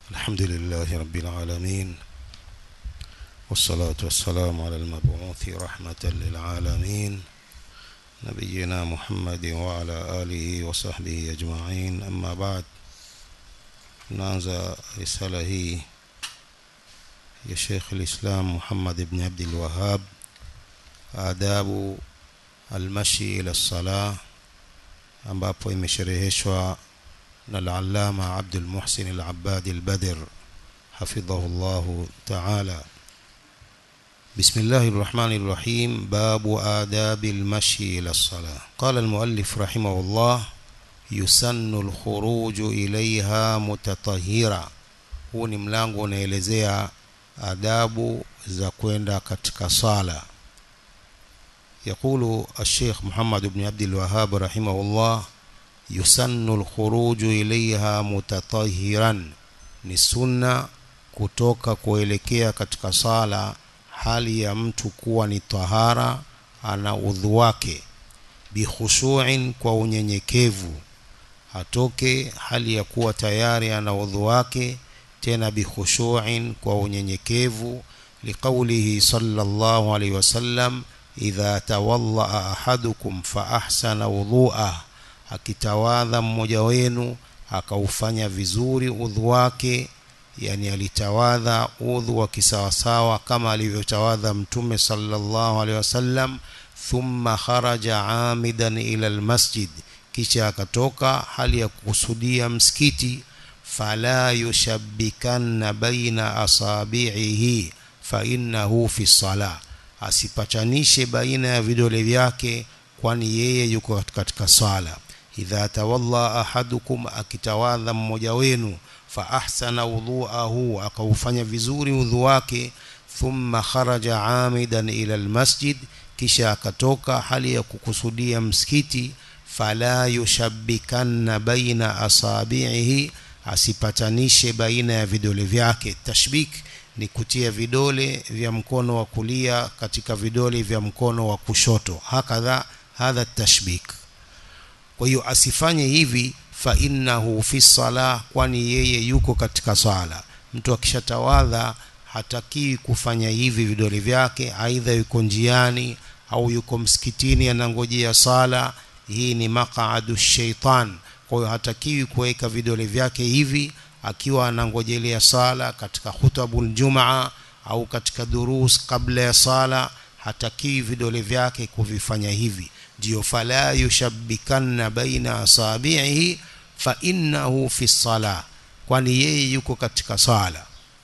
الحمد لله رب العالمين والصلاة والسلام على المبعوث رحمة للعالمين نبينا محمد وعلى آله وصحبه أجمعين أما بعد نanza risala hii ya Sheikh al-Islam Muhammad ibn Abdul Wahhab adabu almashi ila salah ambapo imeshereheshwa na al-Allama Abdul Muhsin al-Abbad al-Badr حفظه الله تعالى بسم الله الرحمن الرحيم باب آداب المشي إلى الصلاة قال المؤلف رحمه الله يسن الخروج إليها متطهرا huu ni mlango unaelezea adabu za kwenda katika sala يقول الشيخ محمد بن عبد الوهاب رحمه الله يسن الخروج إليها متطهرا ni sunna kutoka kuelekea katika sala hali ya mtu kuwa ni tahara ana udhu wake bikhushuin kwa unyenyekevu atoke hali ya kuwa tayari ana udhu wake tena bikhushuin kwa unyenyekevu liqaulihi sallallahu alaihi wasallam idha tawallaa ahadukum fa ahsana wudhu'ah akitawadha mmoja wenu akaufanya vizuri udhu wake yani alitawadha udhu wa kisawasawa kama alivyotawadha mtume sallallahu alaihi wasallam thumma kharaja amidan ila almasjid kisha akatoka hali ya kukusudia msikiti fala yushabbikanna baina asabi'ihi fa innahu fi salah asipachanishe baina ya vidole vyake kwani yeye yuko katika sala idha tawalla ahadukum akitawadha mmoja wenu fa ahsana wudhuahu akaufanya vizuri udhu wake thumma kharaja amidan ila almasjid kisha akatoka hali ya kukusudia msikiti fala yushabbikanna baina asabi'ihi asipatanishe baina ya vidole vyake tashbik ni kutia vidole vya mkono wa kulia katika vidole vya mkono wa kushoto hakadha hadha tashbik kwa hiyo asifanye hivi fa innahu fi salah kwani yeye yuko katika swala mtu akishatawadha hatakiwi kufanya hivi vidole vyake aidha yuko njiani au yuko msikitini anangojea sala hii ni maqaadu shaitan kwa hiyo hatakiwi kuweka vidole vyake hivi akiwa anangojelea sala katika hutabul jumaa au katika durus kabla ya sala hatakiwi vidole vyake kuvifanya hivi ndio fala yushabbikanna baina asabihi fa innahu fi salah kwani yeye yuko katika sala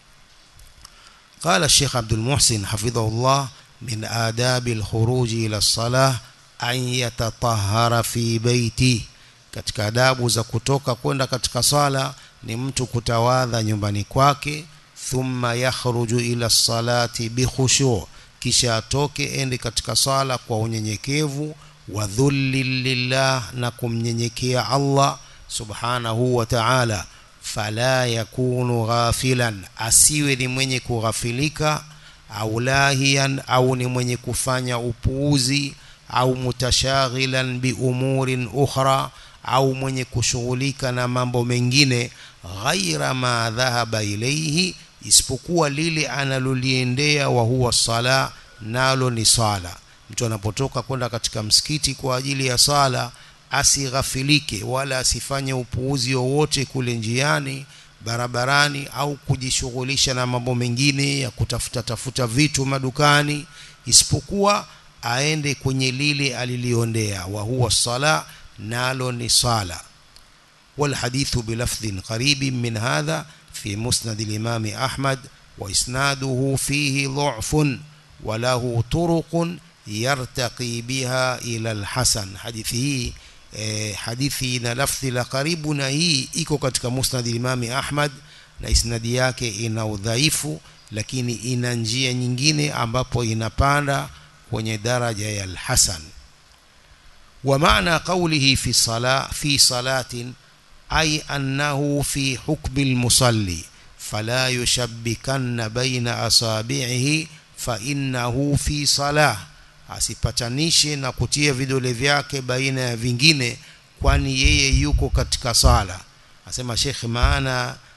قال الشيخ عبد المحسن حفظه الله من آداب الخروج إلى الصلاة أن يتطهر في بيته katika adabu za kutoka kwenda katika sala ni mtu kutawadha nyumbani kwake thumma yakhruju ila salati bikhushu kisha atoke ende katika sala kwa unyenyekevu wa dhulli lillah na kumnyenyekea Allah subhanahu wa ta'ala fala yakunu ghafilan asiwe ni mwenye kughafilika au lahiyan au ni mwenye kufanya upuuzi au mutashaghilan bi umurin ukhra au mwenye kushughulika na mambo mengine ghaira ma dhahaba ilayhi isipokuwa lile analoliendea wa huwa sala nalo ni sala mtu anapotoka kwenda katika msikiti kwa ajili ya sala asighafilike wala asifanye upuuzi wowote kule njiani barabarani au kujishughulisha na mambo mengine ya kutafuta tafuta vitu madukani isipokuwa aende kwenye lile aliliondea wa huwa sala nalo ni sala والحديث بلفظ قريب من هذا في مسند الإمام أحمد وإسناده فيه ضعف وله طرق يرتقي بها إلى الحسن حديثه hadithi na lafzi la karibu na hii iko katika musnad imami Ahmad na isnadi yake ina udhaifu lakini ina njia nyingine ambapo inapanda kwenye daraja ya al-hasan wa maana qawlihi fi sala fi salatin ay annahu fi hukmi al-musalli fala yushabbikanna baina asabi'ihi fa innahu fi salah asipatanishe na kutia vidole vyake baina ya vingine kwani yeye yuko katika sala asema Sheikh maana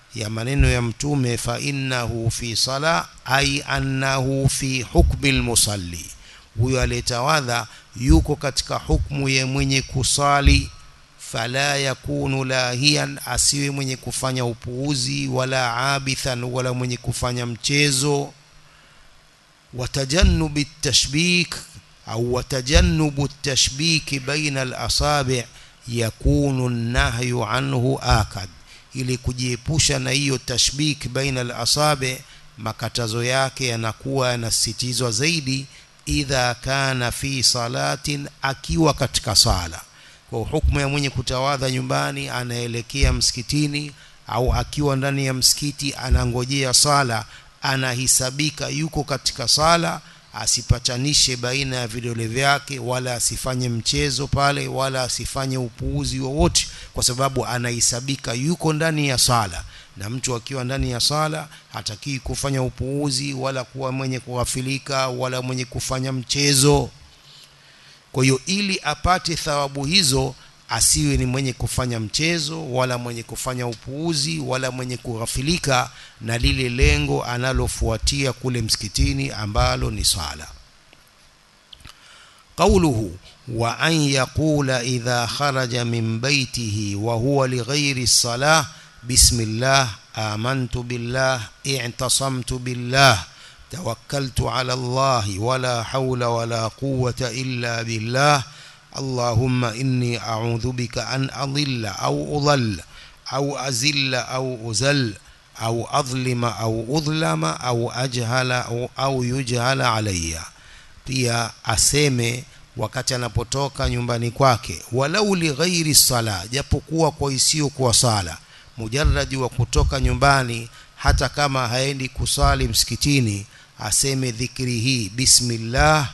ya maneno ya mtume fa innahu fi sala ay annahu fi hukmi almusalli huyo aliyetawadha yuko katika hukmu ya mwenye kusali fala yakunu lahian asiwe mwenye kufanya upuuzi wala abithan wala mwenye kufanya mchezo watajannubi tashbik au watajannubu tashbiki baina al-asabi' yakunu an-nahyu anhu akad ili kujiepusha na hiyo tashbik baina al-asabi' makatazo yake yanakuwa yanasitizwa zaidi idha kana fi salatin akiwa katika sala kwa hukumu ya mwenye kutawadha nyumbani anaelekea msikitini au akiwa ndani ya msikiti anangojea sala anahisabika yuko katika sala asipatanishe baina ya vidole vyake wala asifanye mchezo pale wala asifanye upuuzi wowote kwa sababu anahesabika yuko ndani ya sala na mtu akiwa ndani ya sala hatakii kufanya upuuzi wala kuwa mwenye kughafilika wala mwenye kufanya mchezo kwa hiyo ili apate thawabu hizo asiwe ni mwenye kufanya mchezo wala mwenye kufanya upuuzi wala mwenye kughafilika na lile lengo analofuatia kule msikitini ambalo ni swala قوله وأن يقول إذا خرج من بيته وهو لغير الصلاة بسم الله آمنت بالله اعتصمت بالله توكلت على الله ولا حول ولا قوة إلا بالله اللهم إني أعوذ بك أن أضل أو أضل أو أزل أو أزل أو أظلم أو أظلم أو أجهل أو, أو يجهل علي pia aseme wakati anapotoka nyumbani kwake walau lighairi sala japokuwa kwa isiyo kwa sala mujarradi wa kutoka nyumbani hata kama haendi kusali msikitini aseme dhikri hii bismillah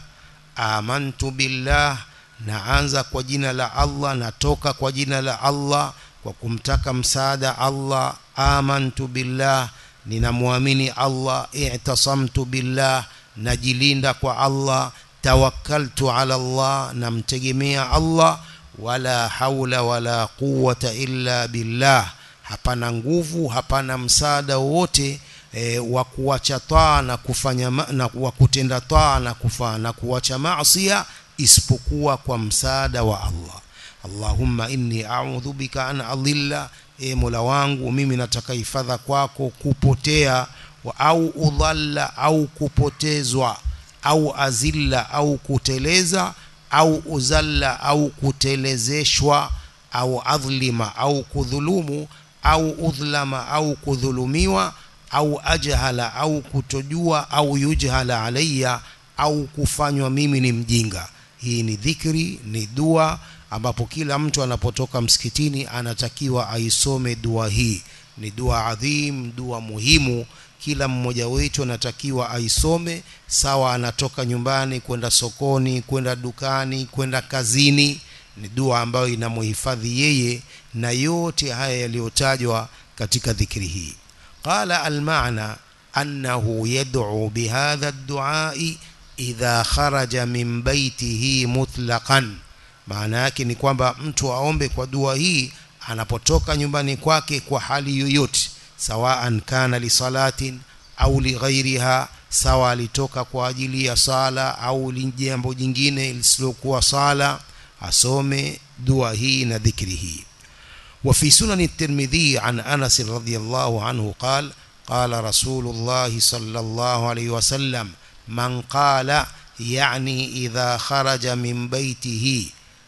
amantu billah naanza kwa jina la Allah natoka kwa jina la Allah kwa kumtaka msaada Allah amantu billah ninamwamini Allah i'tasamtu billah najilinda kwa Allah tawakkaltu ala Allah namtegemea Allah wala haula wala quwwata illa billah hapana nguvu hapana msaada wowote e, wa kuacha taa na kufanya na wa kutenda taa na kufa na kuacha maasiya isipokuwa kwa msaada wa Allah Allahumma inni a'udhu bika an adilla e Mola wangu mimi nataka hifadha kwako kupotea wa au udhalla au kupotezwa au azilla au kuteleza au uzalla au kutelezeshwa au adhlima au kudhulumu au udhlama au kudhulumiwa au ajhala au kutojua au yujhala alayya au kufanywa mimi ni mjinga hii ni dhikri ni dua ambapo kila mtu anapotoka msikitini anatakiwa aisome dua hii ni dua adhim dua muhimu kila mmoja wetu anatakiwa aisome sawa anatoka nyumbani kwenda sokoni kwenda dukani kwenda kazini ni dua ambayo inamuhifadhi yeye na yote haya yaliyotajwa katika dhikri hii qala almaana annahu yad'u bihadha ad-du'a idha kharaja min baitihi mutlaqan maana yake ni kwamba mtu aombe kwa dua hii anapotoka nyumbani kwake kwa hali yoyote sawaan kana lisalatin au lighairiha sawa alitoka kwa ajili ya sala au jambo jingine lisilokuwa sala asome dua hii na dhikri hii وفي سنن الترمذي عن أنس رضي الله عنه قال قال رسول الله صلى الله عليه وسلم من قال يعني إذا خرج من بيته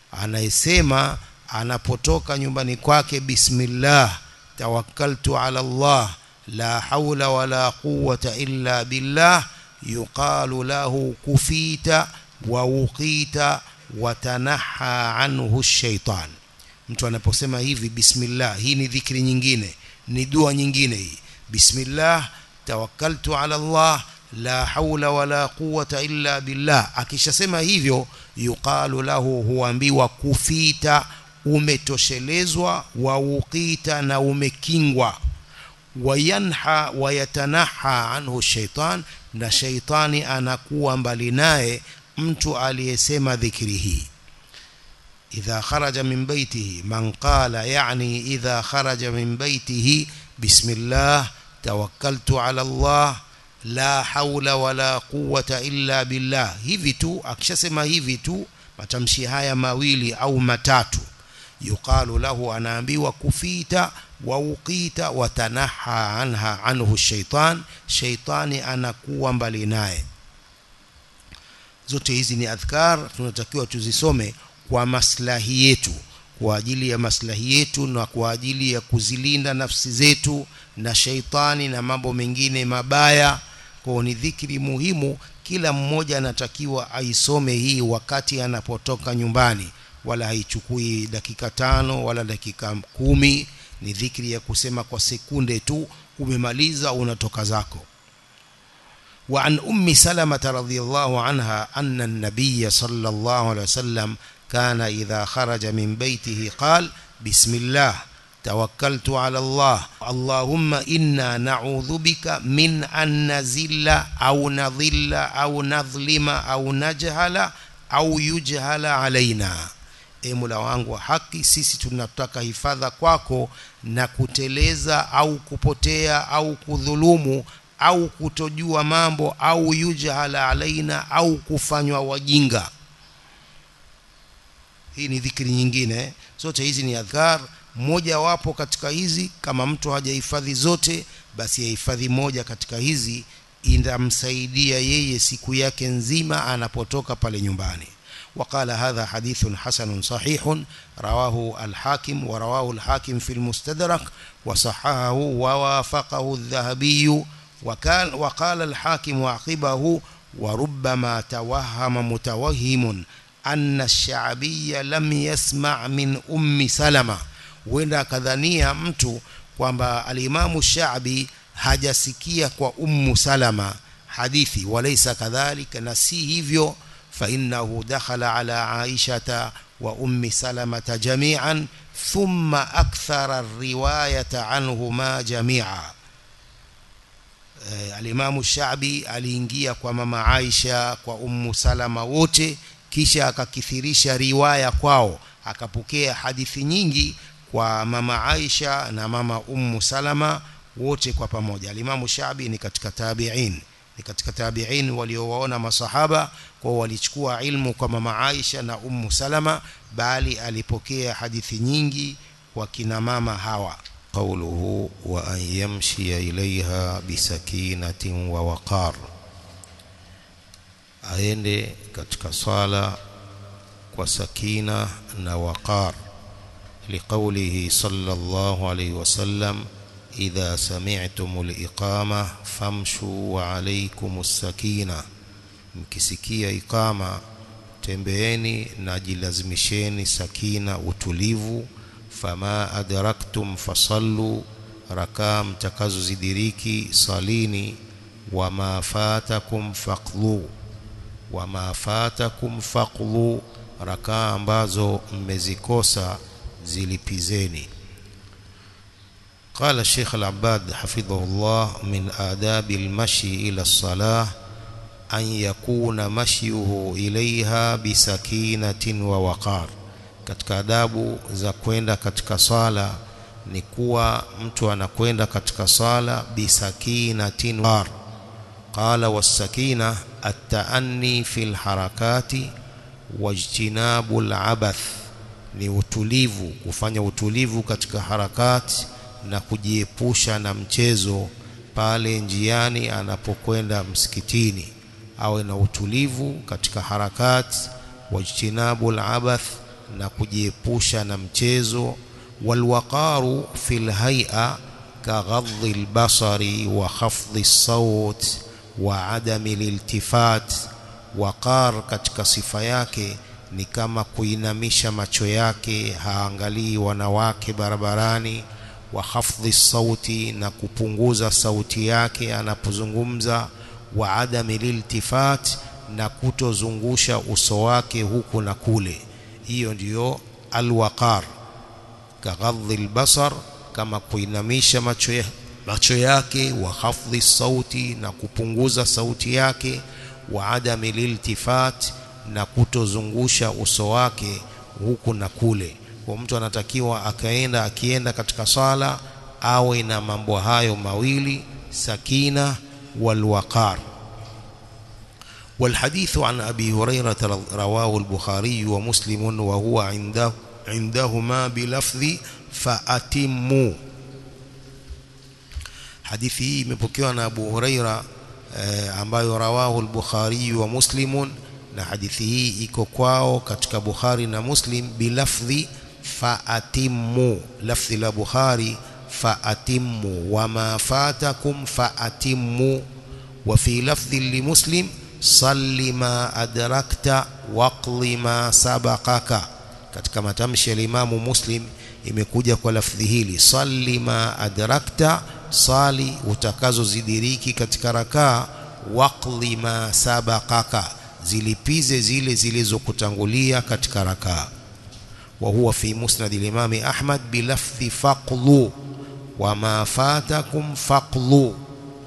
anayesema anapotoka nyumbani kwake bismillah tawakkaltu ala Allah la haula wala quwwata illa billah yuqalu lahu kufita wa uqita wa tanaha anhu shaitan mtu anaposema hivi bismillah hii ni dhikri nyingine ni dua nyingine hii bismillah tawakkaltu ala Allah la haula wala quwwata illa billah akishasema hivyo yuqalu lahu huambiwa kufita umetoshelezwa wa uqita na umekingwa wayanha wayatanaha anhu shaitan na shaitani anakuwa mbali naye mtu aliyesema dhikri hii idha kharaja min baitihi man qala yani idha kharaja min baitihi bismillah tawakkaltu ala Allah la haula wala quwwata illa billah hivi tu akishasema hivi tu matamshi haya mawili au matatu yuqalu lahu anaambiwa kufita wa uqita wa tanaha anha anhu shaitan shaitani anakuwa mbali naye zote hizi ni adhkar tunatakiwa tuzisome kwa maslahi yetu kwa ajili ya maslahi yetu na kwa ajili ya kuzilinda nafsi zetu na shaitani na mambo mengine mabaya kwa ni dhikri muhimu kila mmoja anatakiwa aisome hii wakati anapotoka nyumbani wala haichukui dakika tano wala dakika kumi ni dhikri ya kusema kwa sekunde tu umemaliza unatoka zako وعن أم سلمة رضي الله عنها أن النبي صلى الله عليه وسلم كان إذا خرج من بيته قال بسم الله توكلت على الله اللهم إنا نعوذ بك من أن نزل أو نضل أو نظلم أو نجهل أو يجهل علينا e mula wangu wa haki sisi tunataka hifadha kwako na kuteleza au kupotea au kudhulumu au kutojua mambo au yujhala alaina au kufanywa wajinga hii ni dhikri nyingine zote hizi ni adhkar moja wapo katika hizi kama mtu hajahifadhi zote basi yahifadhi moja katika hizi inamsaidia yeye siku yake nzima anapotoka pale nyumbani وقال هذا حديث حسن صحيح رواه الحاكم ورواه الحاكم في المستدرك وصححه ووافقه الذهبي وكان وقال الحاكم عقبه وربما توهم متوهم أن الشعبي لم يسمع من أم سلمة وإن كذنيا mtu kwamba alimamu shabi hajasikia kwa ummu salama hadithi walaysa kadhalika na si hivyo فإنه دخل على عائشة وأم سلمة جميعا ثم أكثر الرواية عنهما جميعا alimamu shabi aliingia kwa mama aisha kwa ummu salama wote kisha akakithirisha riwaya kwao akapokea hadithi nyingi kwa mama aisha na mama ummu salama wote kwa pamoja alimamu shabi ni katika tabiin ni katika tabiin waliowaona masahaba kwa walichukua ilmu kwa mama Aisha na Ummu Salama bali alipokea hadithi nyingi kwa kina mama hawa قوله وأن يمشي إليها بسكينة ووقار aende katika sala kwa sakina na waqar liqaulihi sallallahu alayhi wasallam idha sami'tum al-iqama famshu wa alaykum as-sakina mkisikia iqama tembeeni na jilazimisheni sakina utulivu fama adraktum fasallu rakaa mtakazozidiriki salini wama fatakum faqlu wama fatakum faqlu rakaa ambazo mmezikosa zilipizeni قال الشيخ العباد حفظه الله من آداب المشي إلى الصلاة أن يكون مشيه إليها بسكينة ووقار katika adabu za kwenda katika sala ni kuwa mtu anakwenda katika sala bisakinatin war qala wasakina at-ta'anni fil harakati wajtinabu al-abath ni utulivu kufanya utulivu katika harakati na kujiepusha na mchezo pale njiani anapokwenda msikitini awe na utulivu katika harakati wajtinabu al-abath na kujiepusha na mchezo walwaqaru fil hay'a kaghadhi albasari wa khafdhi as-sawt wa adami liltifat waqar katika sifa yake ni kama kuinamisha macho yake haangalii wanawake barabarani wa khafdhi sauti na kupunguza sauti yake anapozungumza wa adami liltifat na kutozungusha uso wake huku na kule hiyo ndiyo alwaqar kaghadhi albasar kama kuinamisha macho, ya, macho yake wa khafdhi sauti na kupunguza sauti yake wa adami liltifat na kutozungusha uso wake huku na kule kwa mtu anatakiwa akaenda akienda katika sala awe na mambo hayo mawili sakina walwaqar والحديث عن أبي هريرة رواه البخاري ومسلم وهو عنده عندهما بلفظ فأتموا hadithi hii imepokewa na Abu Huraira eh, ambayo rawahu al-Bukhari wa Muslimun na hadithi hii iko kwao katika Bukhari na Muslim bilafdhi faatimmu lafdhi la Bukhari faatimmu wama fatakum faatimmu wa fi lafdhi li Muslim salli ma adrakta waqli ma sabaqaka katika matamshi ya Imamu Muslim imekuja kwa lafdhi hili salli ma adrakta sali utakazozidiriki katika rakaa waqli ma sabaqaka zilipize zile zilizokutangulia katika rakaa wa huwa fi musnad al-imam Ahmad bilafdhi faqlu wa ma fatakum faqlu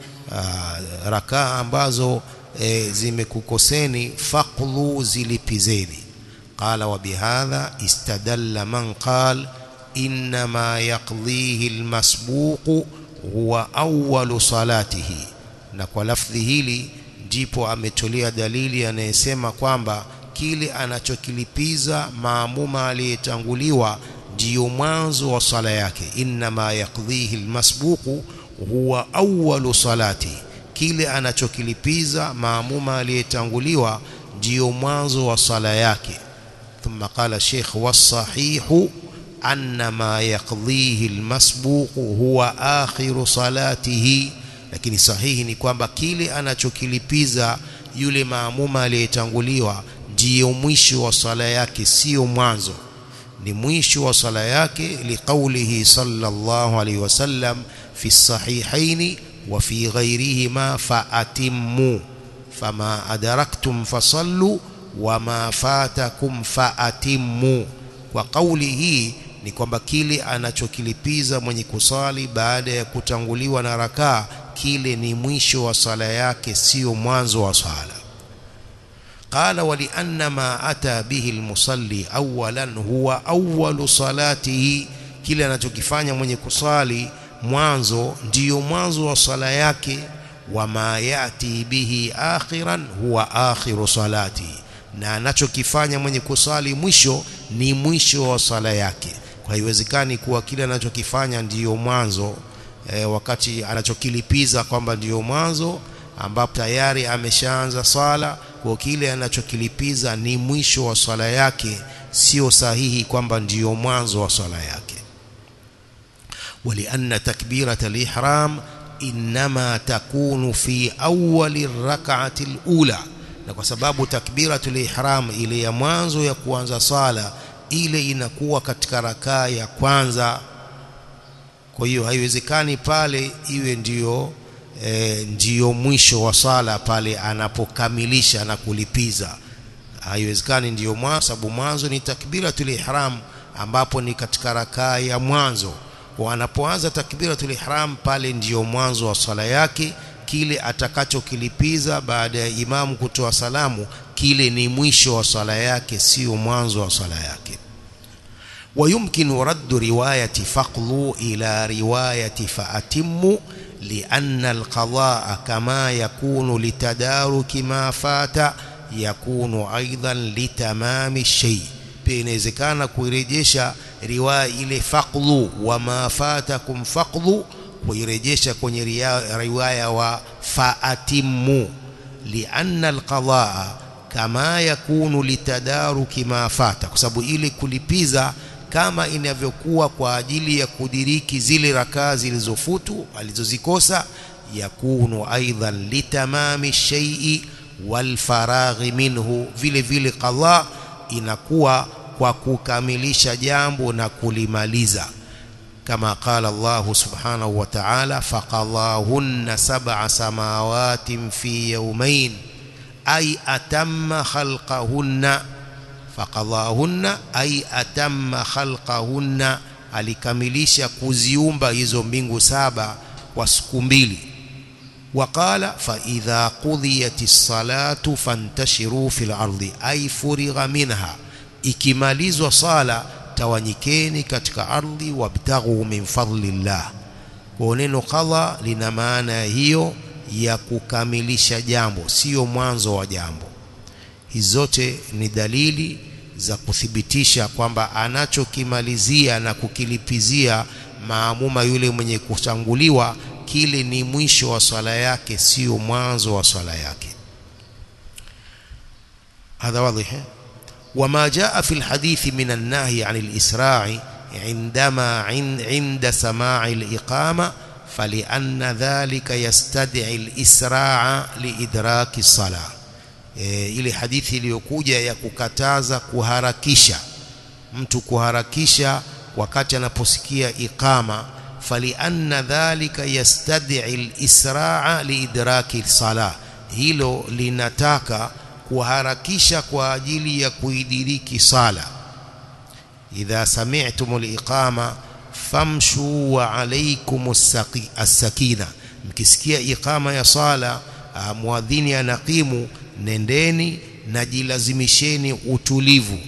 rakaa ambazo e, zimekukoseni faqlu zilipizeni qala wa bihadha istadalla man qala inma yaqdihi al-masbuqu huwa awwalu salatihi na kwa lafdhi hili ndipo ametolea dalili anayesema kwamba kile anachokilipiza maamuma aliyetanguliwa ndiyo mwanzo wa sala yake inma yaqdhihi almasbuqu huwa awwalu salati kile anachokilipiza maamuma aliyetanguliwa ndiyo mwanzo wa sala yake thumma qala sheikh wasahihu أن ما يقضيه المسبوق هو آخر صلاته lakini sahihi ni kwamba kile anachokilipiza yule maamuma aliyetanguliwa ndiyo mwisho wa sala yake sio mwanzo ni mwisho wa sala yake liqaulihi sallallahu alaihi wasallam fi sahihaini wa fi ghairihima faatimmu fama adraktum fasallu wama fatakum faatimmu kwa kauli hii ni kwamba kile anachokilipiza mwenye kusali baada ya kutanguliwa na rakaa kile ni mwisho wa sala yake sio mwanzo wa sala qala walianna ma ata bihi almusalli awalan huwa awwalu salatihi kile anachokifanya mwenye kusali mwanzo ndiyo mwanzo wa sala yake wama yati bihi akhiran huwa akhiru salatihi na anachokifanya mwenye kusali mwisho ni mwisho wa sala yake kwa haiwezekani kuwa kile anachokifanya ndiyo mwanzo e, wakati anachokilipiza kwamba ndiyo mwanzo ambapo tayari ameshaanza swala kwa kile anachokilipiza ni mwisho wa swala yake sio sahihi kwamba ndiyo mwanzo wa swala yake ولأن تكبيرة الإحرام إنما تكون في أول الركعة الأولى na kwa sababu takbiratul ihram ile ya mwanzo ya kuanza sala ile inakuwa katika rakaa ya kwanza kwa hiyo haiwezekani pale iwe ndiyo e, ndiyo mwisho wa sala pale anapokamilisha na kulipiza haiwezekani ndiyo mwanzo sababu mwanzo ni takbiratul ihram ambapo ni katika rakaa ya mwanzo kwa anapoanza takbiratul ihram pale ndiyo mwanzo wa sala yake kile atakachokilipiza baada ya imamu kutoa salamu kile ni mwisho wa swala yake sio mwanzo wa swala yake ويمكن رد رواية فقلوا إلى رواية فأتموا لأن القضاء كما يكون لتدارك ما فات يكون أيضا لتمام الشيء بينزكana kuirejesha riwaya ile faqlu wama fatakum faqlu kuirejesha kwenye riwaya wa faatimu lianna alqadaa kama yakunu litadaruki ma fata kwa sababu ile kulipiza kama inavyokuwa kwa ajili ya kudiriki zile rakaa zilizofutu alizozikosa yakunu aidan litamami shay'i walfaraghi minhu vile vile qadha inakuwa kwa kukamilisha jambo na kulimaliza كما قال الله سبحانه وتعالى فقضاهن سبع سماوات في يومين أي أتم خلقهن فقضاهن أي أتم خلقهن alikamilisha kuziumba hizo mbingu saba kwa siku mbili وقال فإذا قضيت الصلاة فانتشروا في الأرض أي فرغ منها ikimalizwa sala tawanyikeni katika ardhi wabtaghu min fadlillah kwa neno qadha lina maana hiyo ya kukamilisha jambo sio mwanzo wa jambo hizi zote ni dalili za kuthibitisha kwamba anachokimalizia na kukilipizia maamuma yule mwenye kutanguliwa kile ni mwisho wa swala yake sio mwanzo wa swala yake هذا واضح وما جاء في الحديث من النهي عن الإسراع عندما عند سماع الإقامة فلأن ذلك يستدعي الإسراع لإدراك الصلاة e, ile hadithi iliyokuja ya kukataza kuharakisha mtu kuharakisha wakati anaposikia iqama falianna dhalika yastad'i al-israa liidraki sala hilo linataka kuharakisha kwa ajili ya kuidiriki sala idha sami'tum al-iqama famshu wa alaykum as-sakina mkisikia iqama ya sala muadhini anaqimu nendeni na jilazimisheni utulivu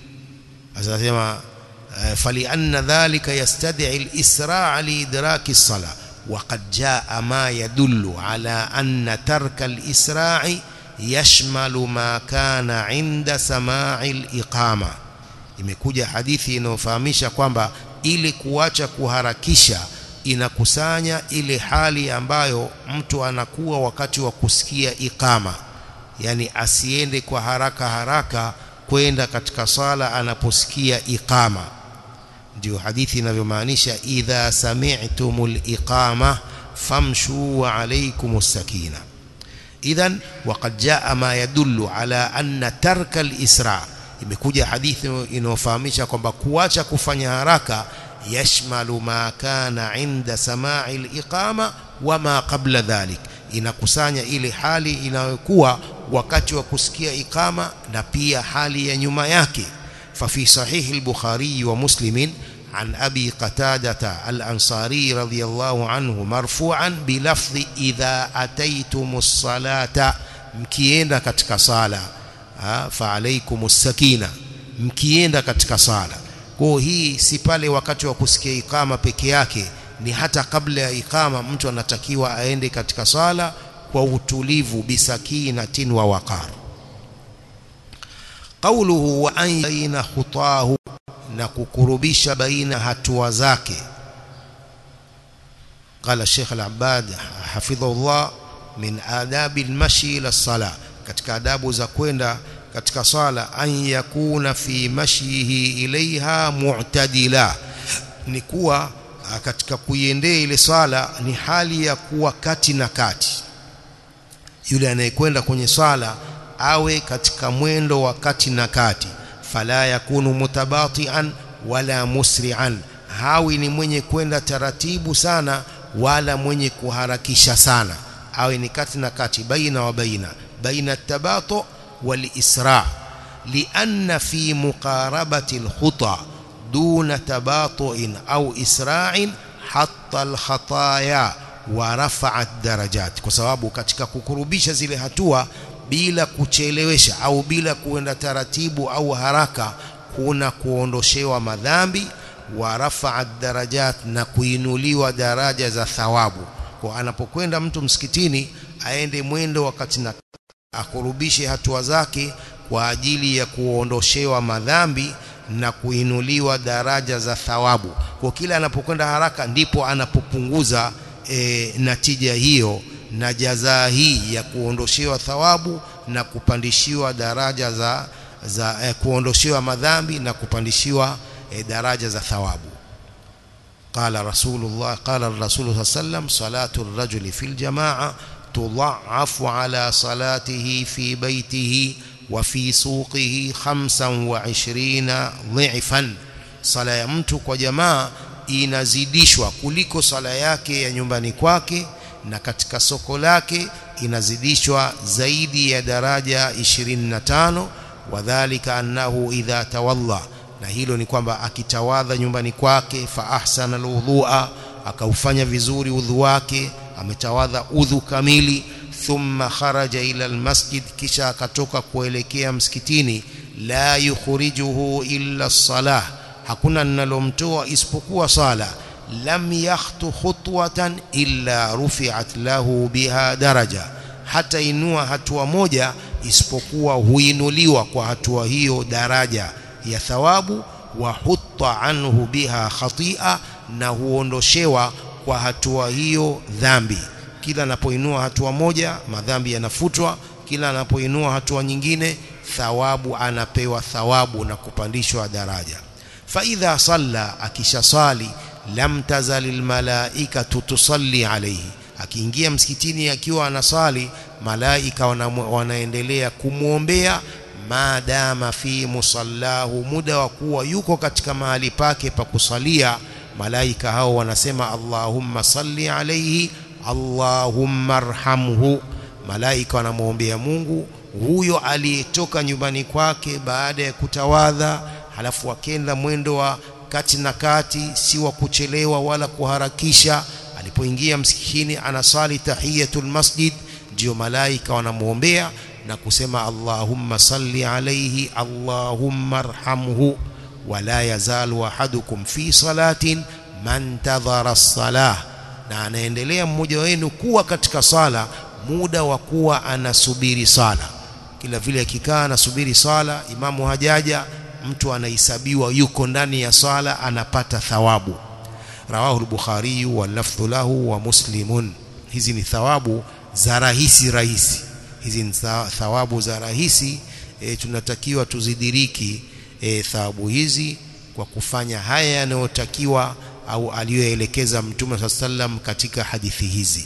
asema فلأن ذلك يستدعي الإسراع لإدراك الصلاة وقد جاء ما يدل على أن ترك الإسراع يشمل ما كان عند سماع الإقامة imekuja hadithi inayofahamisha kwamba ili kuacha kuharakisha inakusanya ile hali ambayo mtu anakuwa wakati wa kusikia ikama yani asiende kwa haraka haraka kwenda katika sala anaposikia iqama ndio hadithi inavyomaanisha idha sami'tumul iqama famshu wa alaykumus sakina idhan waqad jaa ma yadullu ala anna tarka al-isra imekuja hadithi inayofahamisha kwamba kuacha kufanya haraka yashmalu ma kana inda sama'i al-iqama wa ma qabla dhalik inakusanya ile hali inayokuwa wakati wa kusikia ikama na pia hali ya nyuma yake ففي صحيح البخاري ومسلم عن أبي قتادة الأنصاري رضي الله عنه مرفوعا بلفظ إذا أتيتم الصلاة مكيenda katika sala فعليكم السكينة mkienda katika sala kwa hii si pale wakati wa kusikia ikama peke yake ni hata kabla ya ikama mtu anatakiwa aende katika sala kwa utulivu bisakinatin wa waqar qawluhu wa an baina khutahu na kukurubisha baina hatua zake قال الشيخ العباد حفظه الله من آداب المشي إلى الصلاة katika adabu za kwenda katika sala an yakuna fi mashyihi ilaiha mu'tadila ni kuwa katika kuiendea ile swala ni hali ya kuwa kati na kati yule anayekwenda kwenye swala awe katika mwendo wa kati na kati fala yakunu mutabatian wala musri'an hawi ni mwenye kwenda taratibu sana wala mwenye kuharakisha sana awe ni kati na kati baina wa baina baina tabato wal isra lianna fi muqarabati al khuta duna tabatu'in au isra'in hatta al khataya wa rafa'at darajat kwa sababu katika kukurubisha zile hatua bila kuchelewesha au bila kuenda taratibu au haraka kuna kuondoshewa madhambi wa rafa'at darajat na kuinuliwa daraja za thawabu kwa anapokwenda mtu msikitini aende mwendo wakati na akurubishe hatua zake kwa ajili ya kuondoshewa madhambi na kuinuliwa daraja za thawabu kwa kila anapokwenda haraka ndipo anapopunguza e, natija hiyo na jazaa hii ya kuondoshewa thawabu na kupandishiwa daraja za za eh, kuondoshewa madhambi na kupandishiwa eh, daraja za thawabu قال رسول الله قال الرسول صلى الله عليه وسلم صلاة الرجل في الجماعة تضعف على صلاته في بيته وفي سوقه خمسا وعشرين ضعفا صلاة ya mtu kwa jamaa inazidishwa kuliko sala yake ya nyumbani kwake na katika soko lake inazidishwa zaidi ya daraja 25 wadhālika annahu idha tawalla na hilo ni kwamba akitawadha nyumbani kwake fa ahsana alwudhu'a akaufanya vizuri udhu wake ametawadha udhu kamili thumma kharaja ila almasjid kisha akatoka kuelekea msikitini la yukhrijuhu illa salah hakuna linalomtoa isipokuwa sala lam yakhtu khutwatan illa rufi'at lahu biha daraja hata inua hatua moja isipokuwa huinuliwa kwa hatua hiyo daraja ya thawabu wa hutta anhu biha khati'a na huondoshewa kwa hatua hiyo dhambi kila anapoinua hatua moja madhambi yanafutwa kila anapoinua hatua nyingine thawabu anapewa thawabu na kupandishwa daraja faidha salla akishasali lam tazal almalaikatu tusalli alayhi akiingia msikitini akiwa anasali malaika wana, wanaendelea kumwombea maadama fi musallahu muda wa kuwa yuko katika mahali pake pa kusalia malaika hao wanasema allahumma salli alayhi allahumma arhamhu malaika wanamwombea Mungu huyo aliyetoka nyumbani kwake baada ya kutawadha halafu akenda mwendo wa kati na kati si wa kuchelewa wala kuharakisha alipoingia msikitini anasali tahiyatul masjid ndio malaika wanamwombea na kusema Allahumma salli alayhi Allahumma arhamhu wala yazalu ahadukum fi salatin man tadhara as-salah na anaendelea mmoja wenu kuwa katika sala muda wa kuwa anasubiri sala kila vile akikaa anasubiri sala imamu hajaja mtu anahesabiwa yuko ndani ya sala anapata thawabu rawahu al-bukhari wa lafdhu lahu wa muslimun hizi ni thawabu za rahisi rahisi hizi ni thawabu za rahisi e, tunatakiwa tuzidiriki e, thawabu hizi kwa kufanya haya yanayotakiwa au aliyoelekeza mtume sallam katika hadithi hizi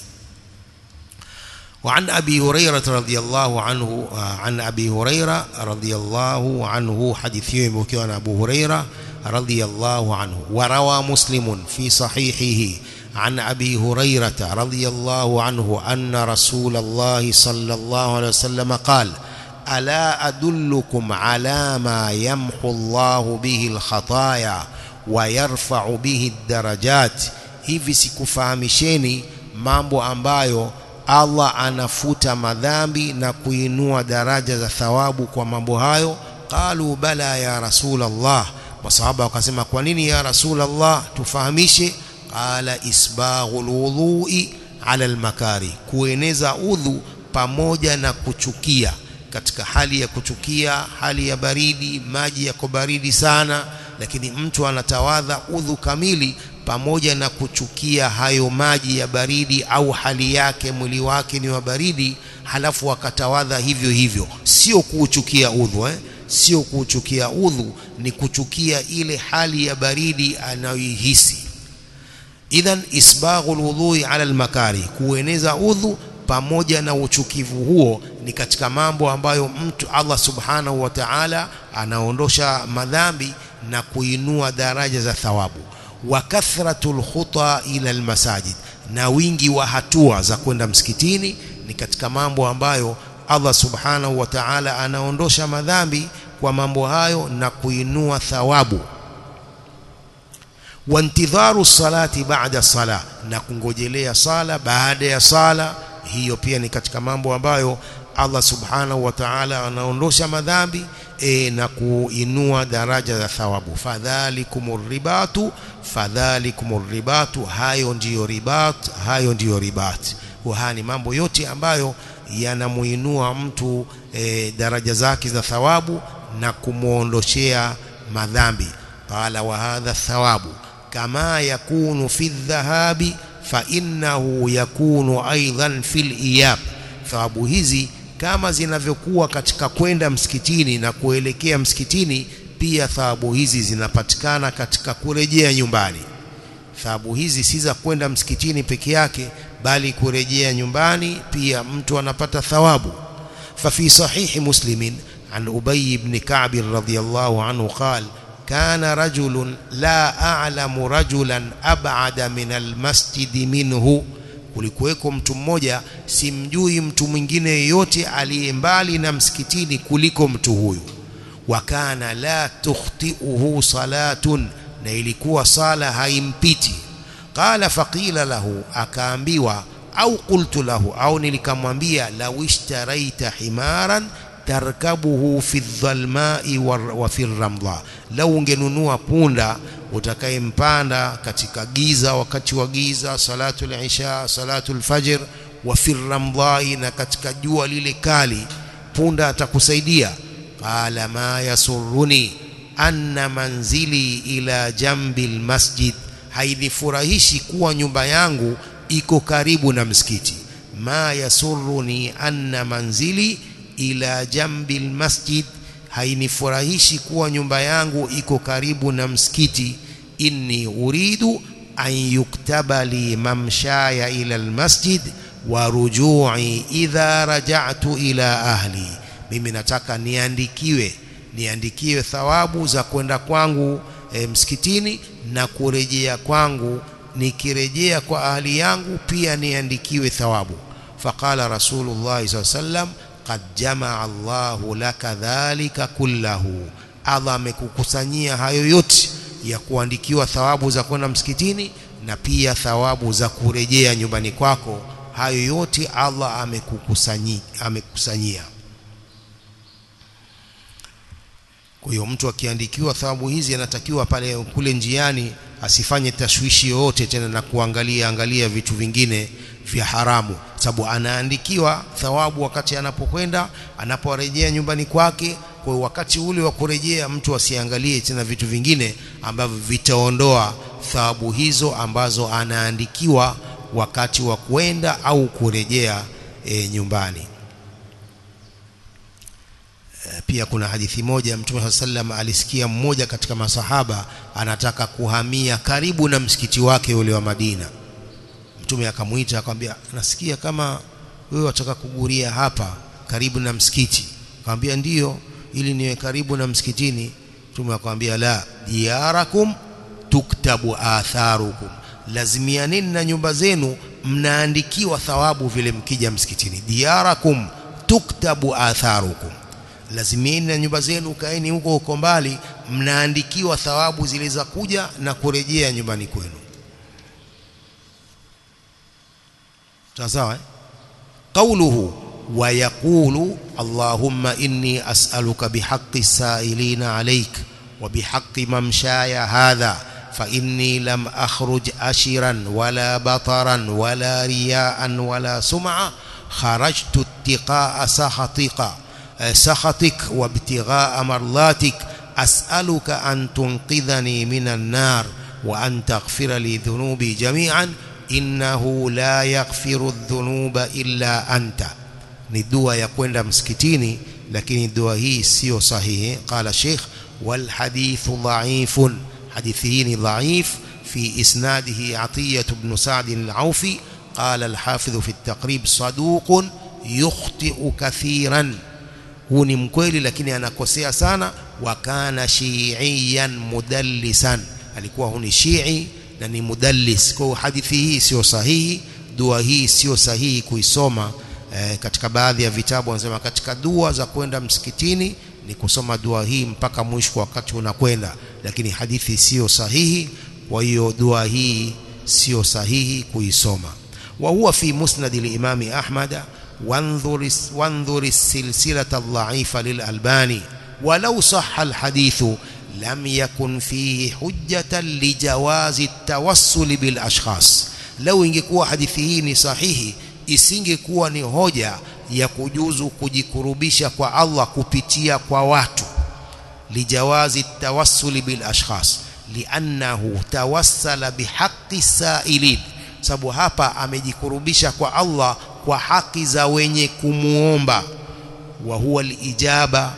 وعن أبي هريرة رضي الله عنه عن أبي هريرة رضي الله عنه حديث مكيون أبو هريرة رضي الله عنه وروى مسلم في صحيحه عن أبي هريرة رضي الله عنه أن رسول الله صلى الله عليه وسلم قال ألا أدلكم على ما يمحو الله به الخطايا ويرفع به الدرجات hivi sikufahamisheni mambo ambayo Allah anafuta madhambi na kuinua daraja za thawabu kwa mambo hayo qalu bala ya rasul Allah masahaba wakasema kwa nini ya rasul Allah tufahamishe qala isbaghul wudhu'i ala almakari kueneza udhu pamoja na kuchukia katika hali ya kuchukia hali ya baridi maji yako baridi sana lakini mtu anatawadha udhu kamili pamoja na kuchukia hayo maji ya baridi au hali yake mwili wake ni wa baridi halafu akatawadha hivyo hivyo sio kuuchukia udhu eh? sio kuuchukia udhu ni kuchukia ile hali ya baridi anayoihisi idhan isbaghul wudhui ala almakari kueneza udhu pamoja na uchukivu huo ni katika mambo ambayo mtu Allah subhanahu wa ta'ala anaondosha madhambi na kuinua daraja za thawabu wa kathratul khuta ila almasajid na wingi wa hatua za kwenda msikitini ni katika mambo ambayo Allah subhanahu wa ta'ala anaondosha madhambi kwa mambo hayo na kuinua thawabu wantidharu salati baada sala na kungojelea sala baada ya sala hiyo pia ni katika mambo ambayo Allah subhanahu wa ta'ala anaondosha madhambi e, na kuinua daraja za thawabu fadhalikumur ribatu fadhalikumur ribatu hayo ndiyo ribat hayo ndiyo ribat haya ni mambo yote ambayo yanamuinua mtu e, daraja zake za thawabu na kumuondoshea madhambi qala wa hadha thawabu kama yakunu fi dhahabi fa innahu yakunu aidan fil iyab thawabu hizi kama zinavyokuwa katika kwenda msikitini na kuelekea msikitini pia thawabu hizi zinapatikana katika kurejea nyumbani thawabu hizi si za kwenda msikitini peke yake bali kurejea nyumbani pia mtu anapata thawabu ففي صحيح مسلم عن أبي بن كعب رضي الله عنه قال كان رجل لا أعلم رجلا أبعد من المسجد منه kulikuweko mtu mmoja simjui mtu mwingine yeyote aliye mbali na msikitini kuliko mtu huyu wakana la tukhtiuhu salatun na ilikuwa sala haimpiti qala faqila lahu akaambiwa au qultu lahu au nilikamwambia law ishtaraita himaran tarkabuhu fi dhalmai wa fi ramdha lau ungenunua punda utakayempanda katika giza wakati wa giza salatu al-isha salatu al-fajr wa fi ramdhai na katika jua lile kali punda atakusaidia qala ma yasurruni anna manzili ila jambi almasjid hainifurahishi kuwa nyumba yangu iko karibu na msikiti ma yasurruni anna manzili ila jambi almasjid hainifurahishi kuwa nyumba yangu iko karibu na msikiti inni uridu an yuktaba li mamshaya ila almasjid wa rujui idha raja'tu ila ahli mimi nataka niandikiwe niandikiwe thawabu za kwenda kwangu e, msikitini na kurejea kwangu nikirejea kwa ahli yangu pia niandikiwe thawabu faqala rasulullah sallam qad jamaa Allahu laka dhalika kullahu Allah amekukusanyia hayo yote ya kuandikiwa thawabu za kwenda msikitini na pia thawabu za kurejea nyumbani kwako hayo yote Allah amekukusanyia amekusanyia kwa hiyo mtu akiandikiwa thawabu hizi anatakiwa pale kule njiani asifanye tashwishi yoyote tena na kuangalia angalia vitu vingine vya haramu sababu anaandikiwa thawabu wakati anapokwenda anaporejea nyumbani kwake kwa hiyo wakati ule wa kurejea mtu asiangalie tena vitu vingine ambavyo vitaondoa thawabu hizo ambazo anaandikiwa wakati wa kwenda au kurejea e, nyumbani pia kuna hadithi moja Mtume sallam alisikia mmoja katika masahaba anataka kuhamia karibu na msikiti wake ule wa Madina. Mtume akamwita akamwambia, nasikia kama wewe wataka kuguria hapa karibu na msikiti. Akamwambia ndiyo, ili niwe karibu na msikitini. Mtume akamwambia la, diyarakum tuktabu atharukum, lazimianeni na nyumba zenu, mnaandikiwa thawabu vile mkija msikitini. Diyarakum tuktabu atharukum lazimieni na nyumba zenu kaeni huko huko mbali mnaandikiwa thawabu zile za kuja na kurejea nyumbani kwenu sawa eh? قوله ويقول اللهم إني أسألك بحق السائلين عليك وبحق ممشاي هذا فإني لم أخرج أشرا ولا بطرا ولا رياء ولا سمعة خرجت اتقاء سخطك سخطك وابتغاء مرضاتك أسألك أن تنقذني من النار وأن تغفر لي ذنوبي جميعا إنه لا يغفر الذنوب إلا أنت ni dua ya kwenda msikitini lakini dua hii sio sahihi qala sheikh wal hadithu dha'ifun hadithi hii ni dha'if fi isnadihi atiyah ibn sa'd al-aufi qala al-hafidh fi at-taqrib saduqun yukhti'u kathiran huu ni mkweli lakini anakosea sana wa kana shiiyan mudallisan alikuwa huni shii na ni mudallis kwa hadithi hii sio sahihi dua hii sio sahihi kuisoma e, katika baadhi ya vitabu wanasema katika dua za kwenda msikitini ni kusoma dua hii mpaka mwisho wakati unakwenda lakini hadithi sio sahihi kwa hiyo dua hii sio sahihi kuisoma wa huwa fi musnad al-imam ahmad وانظر وانظر السلسلة الضعيفة للألباني ولو صح الحديث لم يكن فيه حجة لجواز التوسل بالأشخاص لو ingekuwa hadithi hii ni sahihi isingekuwa ni hoja ya kujuzu kujikurubisha kwa Allah kupitia kwa watu lijawazi tawassuli bil ashkhas liannahu tawassala bihaqqi sa'ilin sababu hapa amejikurubisha kwa Allah kwa haki za wenye kumuomba wa huwa alijaba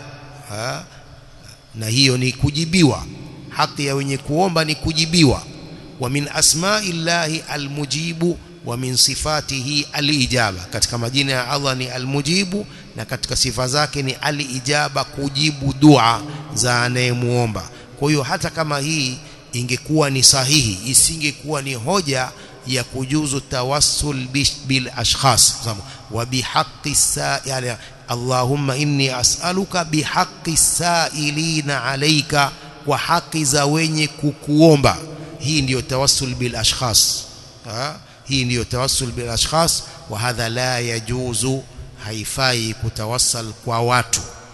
na hiyo ni kujibiwa haki ya wenye kuomba ni kujibiwa wa min asma'illahi almujibu wa min sifatihi alijaba katika majina ya Allah ni almujibu na katika sifa zake ni alijaba kujibu dua za anayemuomba kwa hiyo hata kama hii ingekuwa ni sahihi isingekuwa ni hoja ya kujuzu tawassul bil ashkhas wa bihaqqi yani Allahumma inni as'aluka bihaqqi sa'ilina alayka wa haki za wenye kukuomba hii ndiyo tawassul bil ashkhas hii ndiyo tawassul bil ashkhas wa hadha la yajuzu haifai kutawassal kwa watu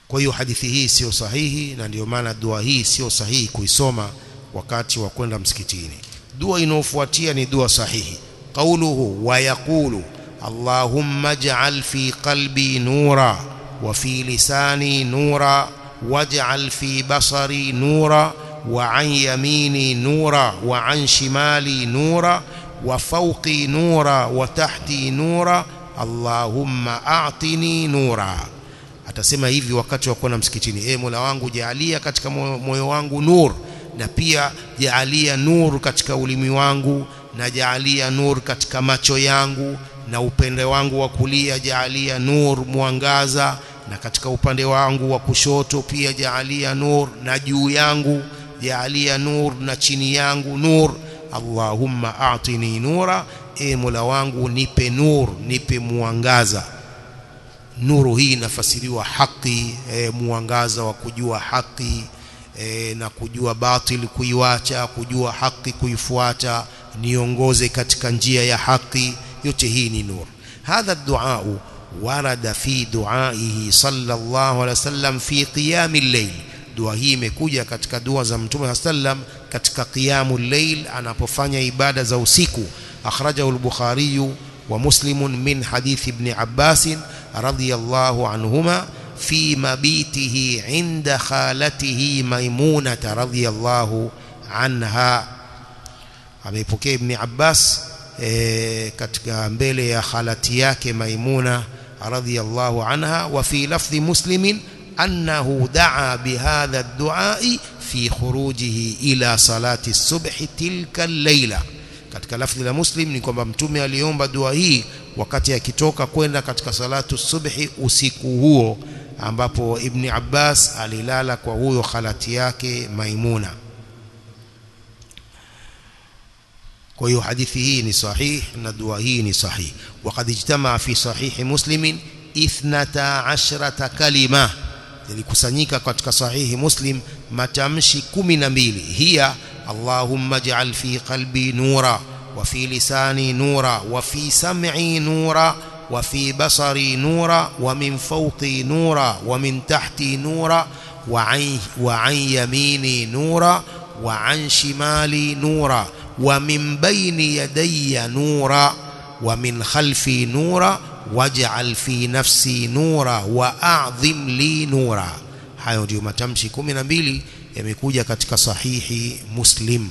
kwa hiyo hadithi hii sio sahihi na ndio maana dua hii sio sahihi kuisoma wakati wa kwenda msikitini dua inayofuatia ni dua sahihi qauluhu wa yaqulu allahumma ij'al fi qalbi nura wa fi lisani nura waj'al fi basari nura wa an yamini nura wa an shimali nura wa fawqi nura wa tahti nura allahumma a'tini nura atasema hivi wakati wa kwenda msikitini e mola wangu jaalia katika moyo wangu nur na pia jaalia nur katika ulimi wangu na jaalia nur katika macho yangu na upande wangu wa kulia jaalia nur mwangaza na katika upande wangu wa kushoto pia jaalia nur na juu yangu jaalia nur na chini yangu nur Allahumma a'tini nura e mola wangu nipe nur nipe mwangaza nuru hii inafasiriwa haki e, mwangaza wa kujua haki e, na kujua batil kuiwacha kujua haki kuifuata niongoze katika njia ya haki yote hii ni nur hadha dua warada fi duaihi sallallahu alaihi wasallam fi qiyamil layl dua hii imekuja katika dua za mtume sallam katika qiyamul layl anapofanya ibada za usiku akhrajahu al-bukhari wa muslim min hadith ibn abbas radiyallahu anhuma في مبيته عند خالته ميمونة رضي الله عنها ameipokea ibn Abbas e, katika mbele ya khalati yake Maimuna radhiyallahu anha wa fi lafdhi muslimin annahu daa bihadha ad-du'a fi khurujihi ila salati subhi tilka al-laila katika lafdhi la muslim ni kwamba mtume aliomba dua hii wakati akitoka kwenda katika salatu subhi usiku huo ambapo ibn Abbas alilala kwa huyo khalati yake Maimuna kwa hiyo hadithi hii ni sahih na dua hii ni sahih waqad ijtamaa fi sahihi muslimin ithnata ashrata kalima yalikusanyika katika sahihi muslim matamshi 12 hiya allahumma ij'al fi qalbi nura wa fi lisani nura wa fi sam'i nura wa fi basari nura wa min fawqi nura wa min tahti nura wa an wa an yamini nura wa an shimali nura ومن بين يدي نورا ومن خلفي نورا واجعل في نفسي نورا واعظم لي نورا hayo ndio matamshi 12 yamekuja katika sahihi muslim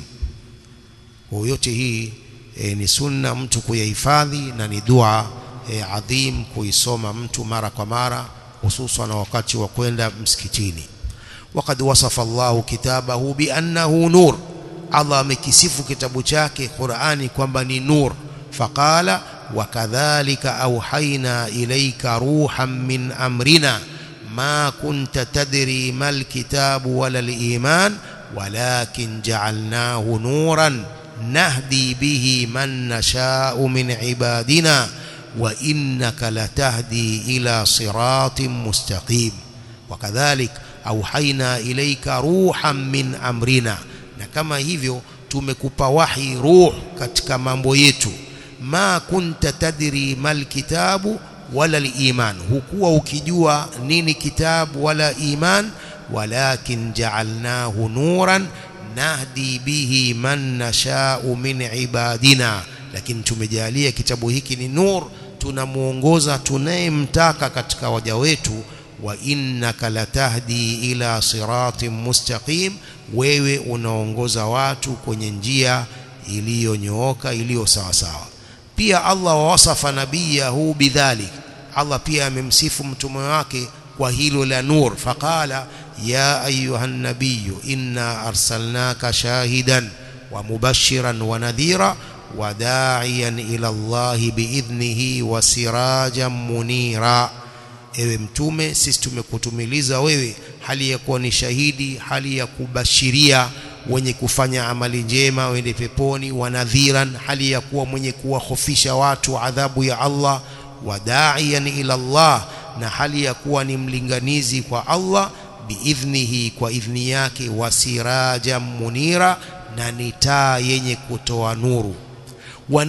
yote hii e, ni sunna mtu kuyahifadhi na ni dua e, adhim kuisoma mtu mara kwa mara hususan wakati wa kwenda msikitini وقد وصف الله كتابه بأنه نور Allah amekisifu kitabu chake Qur'ani kwamba ni nur faqala wakadhalika auhaina ilayka ruhan min amrina ma kunta tadri mal kitabu wala al-iman walakin ja'alnahu nuran nahdi bihi man nasha'u min ibadina wa innaka latahdi ila siratin mustaqim wakadhalik auhaina ilayka ruhan min amrina na kama hivyo tumekupa wahi ruh katika mambo yetu ma kunta tadri mal kitabu wala liman hukuwa ukijua nini kitabu wala iman walakin ja'alnahu nuran nahdi bihi man nasha'u min ibadina lakini tumejalia kitabu hiki ni nur tunamuongoza tunayemtaka katika waja wetu wa innaka latahdi ila siratin mustaqim wewe unaongoza watu kwenye njia iliyonyooka iliyo sawa sawa pia Allah wasafa nabiyahu bidhalik Allah pia amemsifu mtume wake kwa hilo la nur faqala ya ayuha nabiyyu inna arsalnaka shahidan wa mubashiran wa nadhira wa da'iyan ila Allah biidhnihi wa sirajan munira ewe mtume sisi tumekutumiliza wewe hali ya kuwa ni shahidi hali ya kubashiria wenye kufanya amali njema wende peponi wanadhiran hali ya kuwa mwenye kuwahofisha watu adhabu ya Allah wadaiyan ila Allah na hali ya kuwa ni mlinganizi kwa Allah biidhnihi kwa idhni yake wasiraja munira na ni taa yenye kutoa nuru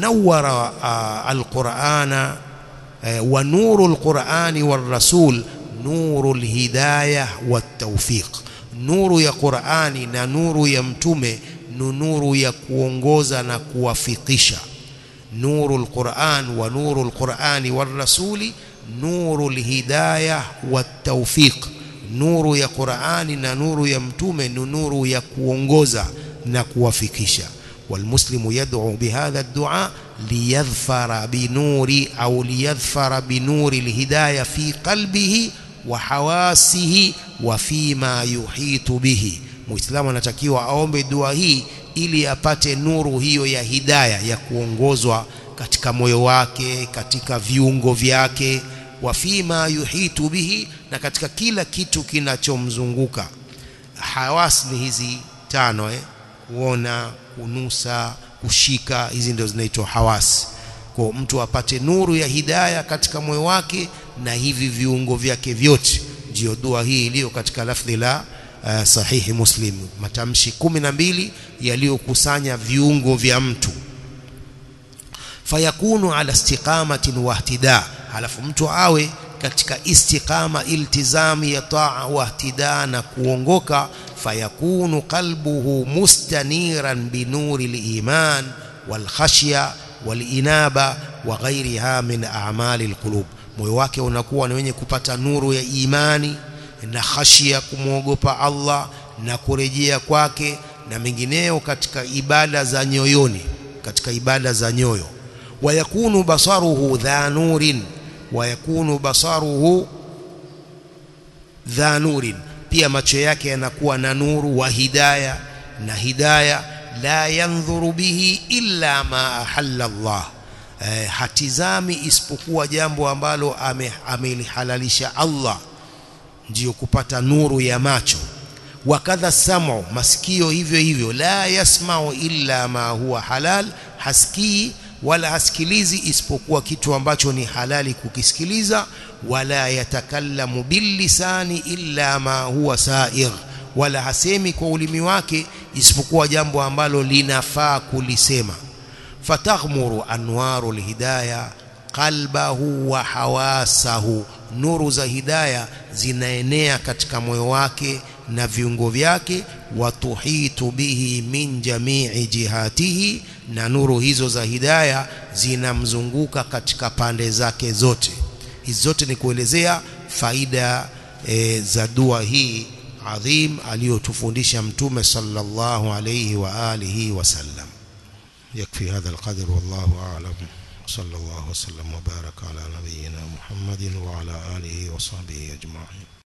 wanawara uh, alqur'ana uh, wa nuru alqur'ani war rasul nurul hidayah wat-tawfiq nuru ya Qur'ani na nuru ya mtume ni nuru ya kuongoza na kuwafikisha nurul Qur'an wa nurul Qur'ani war rasuli nurul hidayah wat-tawfiq nuru ya Qur'ani na nuru ya mtume ni nuru ya kuongoza na kuwafikisha والمسلم يدعو بهذا الدعاء ليظفر بنور أو ليظفر بنور الهداية في قلبه وحواسه وفيما يحيط به muislamu anatakiwa aombe dua hii ili apate nuru hiyo ya hidaya ya kuongozwa katika moyo wake katika viungo vyake wa fima yuhitu bihi na katika kila kitu kinachomzunguka hawas ni hizi tano eh? kuona kunusa kushika hizi ndio zinaitwa hawasi kwa mtu apate nuru ya hidaya katika moyo wake na hivi viungo vyake vyote ndio dua hii iliyo katika lafdhi la uh, sahihi muslim matamshi kumi na mbili yaliyokusanya viungo vya mtu fayakunu ala istiqamatin wa ihtida halafu mtu awe katika istiqama iltizami ya taa wa ihtida na kuongoka fayakunu qalbuhu mustaniran binuri liman walkhashya walinaba wa ghairiha min a'mali alqulub moyo wake unakuwa ni wenye kupata nuru ya imani na khashia kumwogopa Allah na kurejea kwake na mengineo katika ibada za nyoyoni katika ibada za nyoyo wayakunu basaruhu dha nurin wayakunu basaruhu dha nurin pia macho yake yanakuwa na nuru wa hidaya na hidaya la yandhuru bihi illa ma ahalla Allah eh, hatizami isipokuwa jambo ambalo amelihalalisha Allah ndiyo kupata nuru ya macho wakadha samu masikio hivyo hivyo la yasmau illa ma huwa halal hasikii wala hasikilizi isipokuwa kitu ambacho ni halali kukisikiliza wala yatakallamu billisani illa ma huwa sa'ir wala hasemi kwa ulimi wake isipokuwa jambo ambalo linafaa kulisema fataghmuru anwaru alhidayah qalbahu wa hawasahu nuru za hidaya zinaenea katika moyo wake na viungo vyake watuhitu bihi min jamii jihatihi na nuru hizo za hidaya zinamzunguka katika pande zake zote hizi zote ni kuelezea faida e, za dua hii adhim aliyotufundisha mtume sallallahu alayhi wa alihi wasallam yakfi hadha alqadr wallahu a'lam صلى الله وسلم وبارك على نبينا محمد وعلى آله وصحبه أجمعين